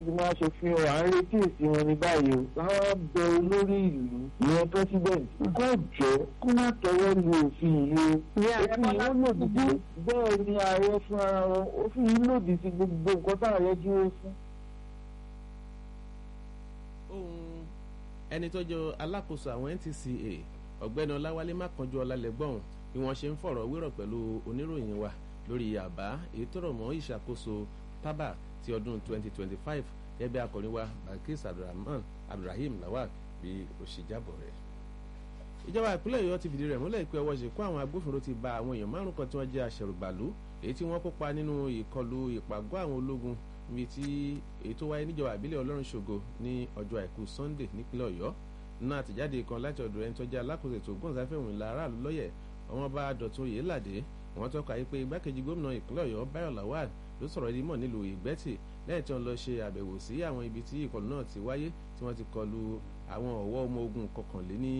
ìgbìmọ̀ aṣòfin ọ̀rọ̀ à ń retí èsì wọn ní báyìí o láwọn bẹ olórí ìlú ìyẹn president kó jọ kó má tọwọ́ lu òfin yìí o òfin yìí ó lòdì sí bẹ́ẹ̀ ni ààrẹ fún ara wọn òfin yìí lòdì sí gbogbo nǹkan tá ààrẹ dúró fún. ohun ẹni tó jọ alákòóso àwọn NTCA ọ̀gbẹ́ni ọláwálé mákànjú ọlálẹ́gbọ̀n bí wọ́n ṣe ń fọ̀rọ̀ wérọ̀ pẹ̀lú oníròyìn wa lórí àbá èyí tó rọ̀ mọ́ ìṣàkóso tábà ti ọdún 2025 gẹ́gẹ́ bí akọrin wa balkis abdulrahman abdulrahim lawal bí ó ṣe jábọ̀ rẹ̀. ìjọba ìpínlẹ̀ ọ̀yọ́ ti fìdí rẹ̀ múlẹ̀ pé ọwọ́ ṣèkú àwọn agbófinró ti ba àwọn èèyàn márùn kan tí wọ́n jẹ́ aṣẹ̀rùbàlú èyí tí wọ́n kópa nínú ìkọlù ìpàgọ́ àwọn ológun níbi tí èyí tó wáyé níjọba ìbílẹ̀ ọlọ́run ṣògo ní ọjọ́ àìkú sunday nípínlẹ̀ ọ̀yọ́ nínú àtẹ̀jáde kan láti ọ̀dọ̀ ẹni tó jẹ́ alákòóso ètò ògbóǹsáfẹ́ òmìnira aráàlú lọ́yẹ̀ ọmọọba dọ̀tun yèélàdé wọ́n tọ́ka yìí pé igbákejì gómìnà ìpínlẹ̀ ọ̀yọ́ báyọ̀ lawal ló sọ̀rọ̀ ẹni mọ̀ nílùú ìgbẹ́tì lẹ́yìn tí wọ́n lọ ṣe àbẹ̀wò sí àwọn ibi tí ìkọlù náà ti wáyé tí wọ́n ti kọlu àwọn ọ̀wọ́ ọmọ ogun kọkànléní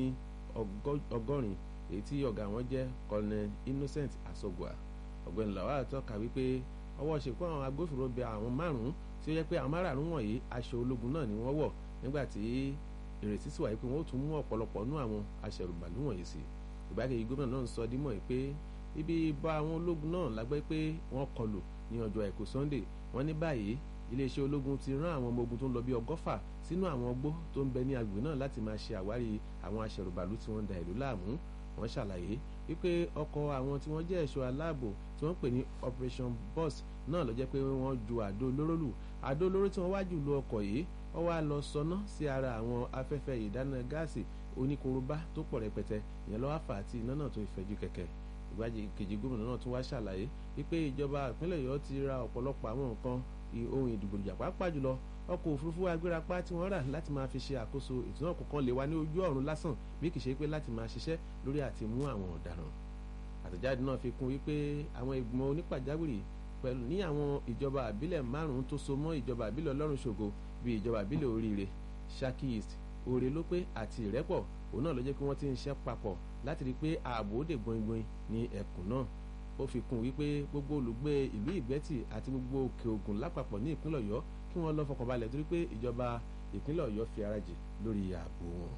ọgọ́rin èyí tí ọ̀gá wọn jẹ́ colonel innocent asogua ọ̀gbẹ́ni lawal tọ́ka wípé ọwọ́ ṣèkú àwọn agbófinró bẹ àwọn márùn-ún tí ó yẹ pé àwọn márùn-ún wọ̀nyí aṣọ ológun náà ni wọ́n wọ̀ nígbà tí ìrètí sì wáyé pé wọ́n ó tún mú ọ̀pọ̀lọpọ̀ nú àwọn aṣẹ̀rùbàlú wọ̀nyí sí ìgbákejì gómìnà náà ń sọ dímọ̀ pé ibi ìbá àwọn ológun náà lágbẹ́ pé wọ́n kọlù ní ọjọ́ àìkú sunday wọ́n ní báyìí iléeṣẹ́ ológun ti rán àwọn ọmọ ogun tó ń lọ bí ọgọ́fà sínú àwọn ọgbó tó ń bẹ ní agbègbè náà láti máa ṣe àwárí àwọn aṣẹ̀rùbàlú tí wọ́n ń da ìlú láàmú wọ́n ṣàlàyé wípé ọkọ̀ àwọn tí wọ́n jẹ́ ẹ̀ṣọ́ aláàbò tí wọ́n pè ní operation bus náà ló jẹ́ pé wọ́n ju àdó olóró lù àdó olóró tí wọ́n wá jù lu ọkọ̀ yìí wọ́n wá lọ sọná sí ara àwọn afẹ́fẹ́ ìdáná gáàsì oníkorobá tó pọ̀ rẹpẹtẹ ìyẹn lọ́wọ́ fà á tí iná náà tó ìfẹ́jú kẹ̀kẹ́ ìgbákejì gómìnà náà tún wá ṣàlàyé wípé ìjọba ìpínlẹ̀ ọ̀yọ́ ti ra ọ̀pọ̀lọpọ̀ àwọn nǹkan ohun ìdìbòjà pàápàá jùlọ ọkọ̀ òfurufú agbérapá tí wọ́n rà láti máa fi ṣe àkóso ètò náà kọ̀ọ̀kan lè wá ní ojú ọ̀run lásán bí kì í ṣe pé láti máa ṣiṣẹ́ lórí àti mú àwọn ọ̀daràn àtẹ̀jáde náà fi kún wípé àwọn ìgbìmọ̀ onípàjáwìrì pẹ̀lú ní àwọn ìjọba àbílẹ̀ márùn-ún tó so mọ́ ìjọba àbílẹ̀ ọlọ́run ṣògo bíi ìjọba àbílẹ̀ oríire Ṣakí East òrè lópé àti ìrẹ́pọ̀ òun náà ló jẹ́ pé wọ́n ti ń ṣe papọ̀ láti rí i pé ààbò ó dè gbọ̀ngbọ̀n ní ẹkùn náà ó fi kún wípé gbogbo olùgbé ìlú ìgbẹ́tì àti gbogbo òkè ògùn lápapọ̀ ní ìpínlẹ̀ ọ̀yọ́ kí wọ́n lọ fọkànbalẹ̀ torí pé ìjọba ìpínlẹ̀ ọ̀yọ́ fi ara jì lórí ààbò wọn.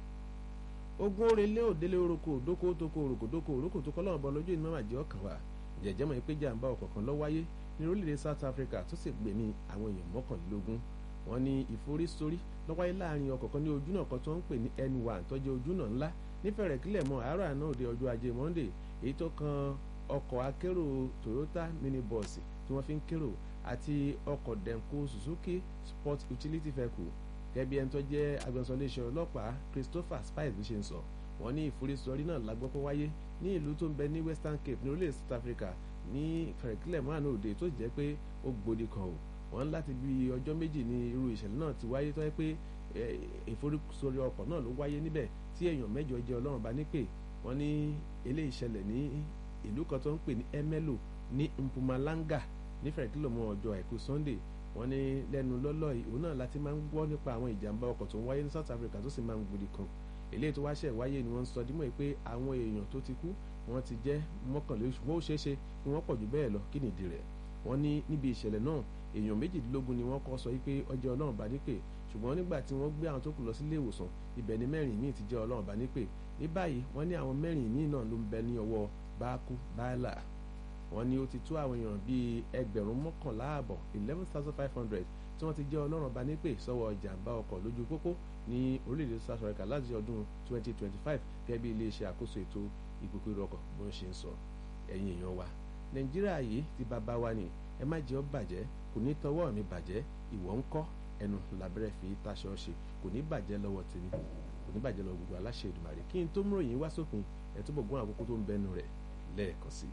ogun orele òdele oroko òdoko òtoko òròkò doko òròkò tó kọ́ lọ́wọ́ bọ́ lójú ìnáwó àjẹ́ ọkàn wa jẹ̀jẹ́ mọ̀ pé jàǹbá ọkọ̀ kan ló wáyé ní orílẹ̀-èdè South Africa tó sì gbẹ̀mí àwọn èèyàn mọ́kànlélógún wọ́n ní ìforísórí ló wáyé láàrin ọkọ̀ kan ní ojúnà kan tó ń pè ní N1 tó jẹ́ ojúnà ńlá nífẹ̀rẹ̀ kílẹ̀ mọ́ àárọ̀ àná òde ọjọ́ ajé Monday èyí tó kan ọkọ̀ akérò Toyota minibus tí wọ́n fi ń kérò àti ọkọ̀ Denko Suzuki Sport Utility Vehicle gẹ́gẹ́ bí ẹni tó jẹ́ agbẹnusọ iléeṣẹ́ ọlọ́pàá Christopher Spice ló ṣe ń sọ wọ́n ní ìforísọrí náà la gbọ́ pé wáyé ní ìlú tó ń bẹ ní Western Cape ní orílẹ̀ South Africa ní fẹ̀rẹ̀kílẹ̀ mọ́ àná òde tó jẹ́ pé ó gbòde kan o wọ́n láti bí ọjọ́ méjì ní irú ìṣẹ̀lẹ̀ náà ti wáyé tó yẹ pé ìforísọrí ọkọ̀ náà ló wáyé níbẹ̀ tí èèyàn mẹ́jọ jẹ́ ọlọ́run bá nípè wọ́n ní eléyìí ṣẹlẹ̀ ní ìlú kan tó ń pè ní Emelo ní Mpumalanga nífẹ̀ẹ́ kìlọ̀mọ́ ọjọ́ àìkú Sunday wọ́n ní lẹ́nu lọ́lọ́ yìí òun náà láti máa ń gbọ́ nípa àwọn ìjàmbá ọkọ̀ tó ń wáyé ní South Africa tó sì máa ń gbòdì kan eléyìí tó wáṣẹ̀ wáyé ni wọ́n ń sọ dímọ̀ pé àwọn èèyàn tó ti kú wọ́n ti jẹ́ mọ́kànlélógún ṣùgbọ́n ó ṣeé ṣe kí wọ́n pọ̀ jù bẹ́ẹ̀ lọ kí nìdí rẹ̀ wọ́n ní níbi ìṣẹ̀lẹ̀ náà èèyàn méjìdínlógún ni wọ́n kọ́ sọ wípé ọjọ́ ọlọ́run bá nípè ṣùgbọ́n nígbà tí wọ́n gbé àwọn tó kù lọ sílé ìwòsàn ibẹ̀ ni mẹ́rin míì ti jẹ́ ọlọ́run bá nípè ní báyìí wọ́n ní àwọn mẹ́rin míì náà ló ń bẹ ní ọwọ́ báákú báálà wọ́n ní ó ti tó àwọn èèyàn bíi ẹgbẹ̀rún mọ́kànlá ààbọ̀ eleven thousand five hundred tí wọ́n ti jẹ́ ọlọ́run bá nípè sọ́wọ́ ìjàmbá ọkọ̀ lójú pópó ní orílẹ̀-èdè South Africa láti ọdún twenty twenty five gẹ́gẹ́ bí iléeṣẹ́ àkóso ètò ìgbòkègbodò ọkọ̀ bó ń ṣe ń sọ ẹ̀yin èèyàn wa Nàìjíríà yìí ti bàbá wa ni ẹ má jẹ́ ó bàjẹ́ kò ní tọwọ́ mi bàjẹ́ ìwọ ń kọ́ ẹnu làbẹ́rẹ́ fi taṣọ ṣe kò ní bàjẹ́ lọ́wọ́ tèmi kò ní bàjẹ́ lọ́wọ́ gbogbo aláṣẹ Èdùmàrè kí n tó mú ròyìn wá sópin ẹ̀ tó bọ̀gbọ́n àkókò tó ń bẹnu rẹ̀ lẹ́ẹ̀kan sí i.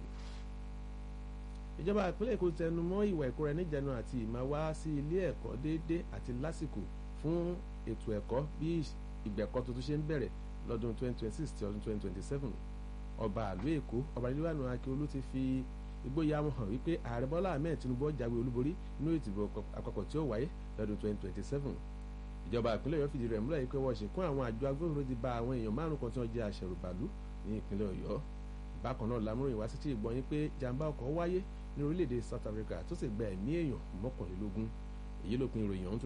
ìjọba ìpínlẹ̀ Èkó tẹnu mọ́ ìwà ìkóra níjànú àti ìmá wá sí ilé ẹ̀kọ́ déédéé àti lásìkò fún ètò ẹ̀kọ́ bí ìgbẹ̀kọ́ tuntun ṣe ń bẹ̀rẹ̀ lọ́dún 2026 ti ọdún 2027 ọba àlú Èkó ọba nílùú Akíolú ti fi ìgboyà wọn hàn wípé ààrẹ bọ́lá ahmed tinubu jáwé olúborí nínú ìdìbò àpapọ̀ tí ó wáyé lọ́dún 2027 ìjọba ìpínlẹ̀ ọ̀yọ́ fìdí rẹ̀ múlẹ̀ yìí pé wọ́n ṣìnkún àwọn àjọ agbófinró ti ba àwọn èèyàn márùn kan tí wọ́n jẹ́ aṣẹ̀rùbàlú ní ìpínlẹ̀ ọ̀yọ́ bákan náà lámúròyìn wá sí ti ìgbọ́n yín pé jàǹbá ọkọ̀ wáyé ní orílẹ̀-èdè south africa tó sì gba ẹ̀mí èèyàn mọ́kànlélógún èyí ló pin ìròyìn ọ̀hún